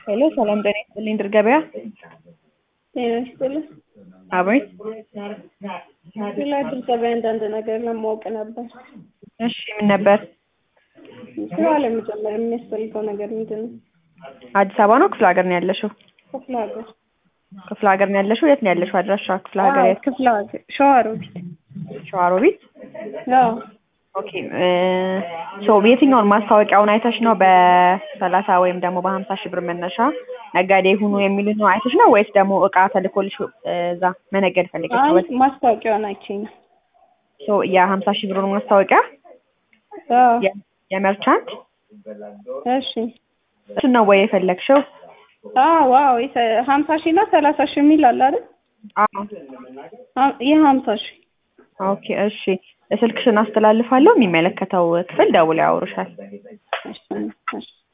ሄሎ ሰላም ጤና ይስጥልኝ ድር ገበያ ጤና ይስጥልኝ። አቤት ስለ ድር ገበያ አንዳንድ ነገር ለማወቅ ነበር። እሺ ምን ነበር ስራ ለመጀመር የሚያስፈልገው ነገር ምንድን ነው? አዲስ አበባ ነው ክፍለ ሀገር ነው ያለሽው ክፍለ ሀገር። ክፍለ ሀገር ነው ያለሽው የት ነው ያለሽው አድራሻ ክፍለ ሀገር አዎ፣ የት ክፍለ ሀገር ሸዋሮቢት። ሸዋሮቢት አዎ ኦኬ ሶ የትኛውን ማስታወቂያውን አይተሽ ነው በሰላሳ ወይም ደግሞ በሀምሳ ሺህ ብር መነሻ ነጋዴ ሁኑ የሚሉት ነው አይተሽ ነው ወይስ ደግሞ እቃ ተልኮልሽ እዛ መነገድ ፈልገሽ ነው? አይ ማስታወቂያውን አይቼ ነው። ሶ የሀምሳ ሺህ ብሩን ማስታወቂያ አዎ የ- የመርቻንት እሺ። እሱን ነው ወይ የፈለግሽው? አዎ ዋው ሀምሳ ሺህ እና ሰላሳ ሺህ የሚል አለ አይደል? አዎ ሀ- ይህ ሀምሳ ሺህ ኦኬ እሺ ስልክሽን አስተላልፋለሁ የሚመለከተው ክፍል ደውለው ያወሩሻል እሺ እሺ